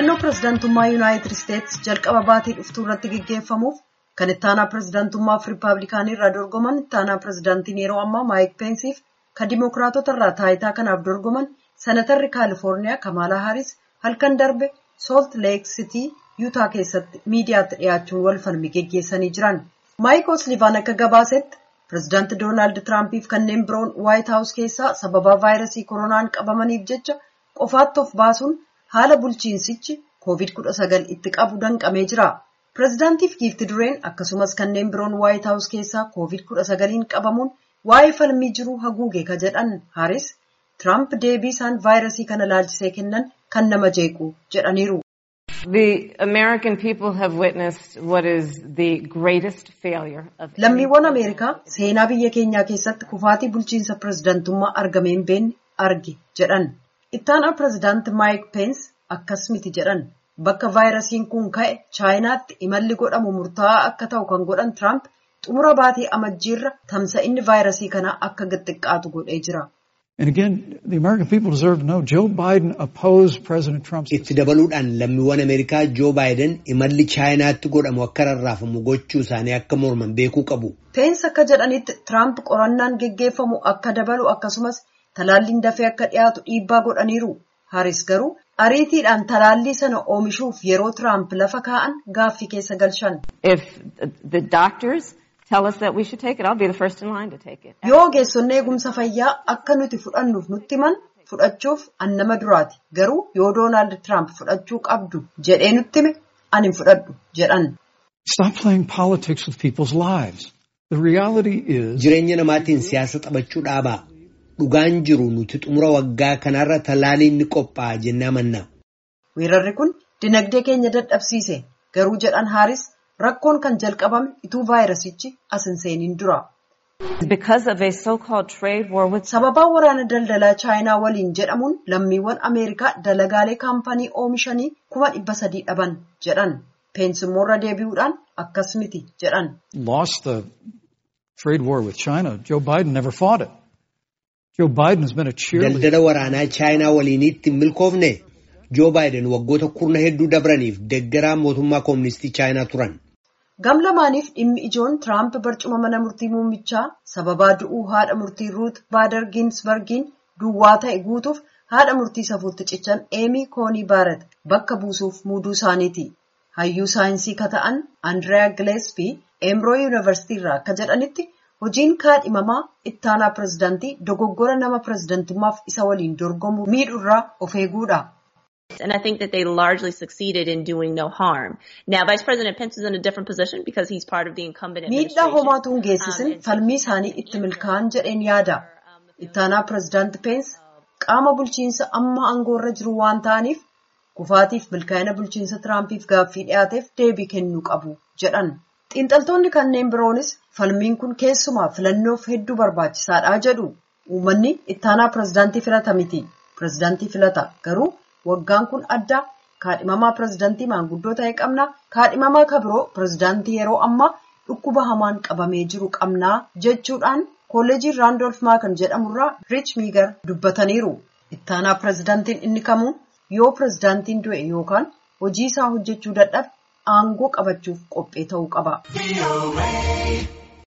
filannoo pirezidaantummaa yuunaayitid isteetsi jalqaba baatii dhuftuu irratti gaggeeffamuuf kan ittaanaa pirezidaantummaaf riippaabilikaanii irraa dorgoman ittaanaa pirezidaantiin yeroo ammaa maayik peensiif kan dimookiraatota irraa taayitaa kanaaf dorgoman senatarri kaalifoorniyaa kamaalaa haaris halkan darbe soolt leek sitii yuutaa keessatti miidiyaatti dhiyaachuun wal falmii geggeessanii jiran maayik oslivaan akka gabaasetti pirezidaanti doonaald tiraampiif kanneen biroon waayit haawus keessaa sababaa vaayirasii koronaan qabamaniif jecha qofaatti of baasuun haala bulchiinsichi covid-19 itti qabu danqamee jira. pirezidaantiif giifti dureen akkasumas kanneen biroon waayit haawus keessaa covid-19 qabamuun waa'ee falmii jiruu haguuge ka jedhan haaris tiraamp deebii isaan vaayirasii kana laalchisee kennan kan nama jeequ jedhaniiru. The American people have witnessed what is the greatest failure of Lammiiwwan Ameerikaa seenaa biyya keenyaa keessatti kufaatii bulchiinsa pirezidaantummaa argameen beenne arge jedhan. Ittaanaa pirezidaanti Maayik Peens akkas miti jedhan. Bakka vaayirasiin kun ka'e chaayinaatti imalli godhamu murtaa'aa akka ta'u kan godhan Tiraamp xumura baatii amajjiirra tamsa'inni vaayirasii kanaa akka xiqqaatu godhee jira. And again, the American people deserve to know Joe Biden opposed President Trump's Itti dabaluudhaan lammiiwwan Ameerikaa Joo Baayiden imalli chaayinaatti godhamu akka rarraafamu gochuu isaanii akka morman beekuu qabu. Peens akka jedhanitti Tiraamp qorannaan geggeeffamu akka dabalu akkasumas talaalliin dafee akka dhiyaatu dhiibbaa godhaniiru. Haaris garuu ariitiidhaan talaallii sana oomishuuf yeroo Tiraamp lafa kaa'an gaaffii keessa galchan. If the doctors tell us that we should take it, I'll be the first in line to take it. Yoo ogeessonni eegumsa fayyaa akka nuti fudhannuuf nutti himan fudhachuuf an nama duraati. Garuu yoo Doonaald Tiraamp fudhachuu qabdu jedhee nutti hime ani hin fudhadhu jedhan. Stop playing politics with people's lives. The reality is Jireenya namaatiin siyaasa taphachuu dhaabaa. Dhugaan jiru nuti xumura waggaa kanarra talaaliin ni qophaa'a jennee amanna. Weerarri kun dinagdee keenya dadhabsiise. Garuu jedhan Haaris rakkoon kan jalqabame ituu vaayirasichi as hin seeniin dura. Because of a so-called trade war with Sababaa waraana daldalaa chaayinaa waliin jedhamuun lammiiwwan Ameerikaa dalagaalee kaampanii oomishanii kuma dhibba sadii dhaban jedhan. Peensimmoorra deebi'uudhaan akkas miti jedhan. lost the trade war with China. Joe Biden never fought it. Joe Biden has been a cheerleader. Daldala waraanaa chaayinaa waliinitti hin milkoofne Joo Baayiden waggoota kurna hedduu dabraniif deeggaraa mootummaa kooministii chaayinaa turan. Gam lamaaniif dhimmi ijoon Tiraamp barcuma mana murtii muummichaa sababaa du'uu haadha murtii Ruut Baader Ginsbergiin duwwaa ta'e guutuuf haadha murtii safuutti cichan Eemii Koonii Baaret bakka buusuuf muuduu isaaniiti. Hayyuu saayinsii ka ta'an Andiriyaa Gileespii Eemroo Yuunivarsiitii irraa akka jedhanitti hojiin kaadhimamaa ittaanaa pirezidaantii dogoggora nama pirezidaantummaaf isa waliin dorgomu miidhurraa of eeguudha. And I think that they largely succeeded in doing no harm. Now, Vice President Pence is in a different position because he's part of the incumbent Miidhaa administration. homaatu hin geessisin falmii isaanii itti milkaa'an jedheen yaada. Ittaanaa pirezidaanti Peens qaama bulchiinsa amma aangoorra jiru waan ta'aniif kufaatiif milkaa'ina bulchiinsa Tiraampiif gaaffii dhiyaateef deebii kennuu qabu jedhan. Xiinxaltoonni kanneen biroonis falmiin kun keessumaa filannoof hedduu barbaachisaadha jedhu. Uummanni ittaanaa pirezidaantii filata miti. Pirezidaantii filata garuu waggaan kun adda kaadhimamaa pirezidaantii maanguddoo ta'e qabna kaadhimamaa kabiroo pirezidaantii yeroo ammaa dhukkuba hamaan qabamee jiru qabnaa jechuudhaan kolleejii raandolf maakan jedhamurraa riich miigar dubbataniiru ittaanaa pirezidaantiin inni kamuu yoo pirezidaantiin du'e yookaan hojii isaa hojjechuu dadhabe aangoo qabachuuf qophee ta'uu qaba.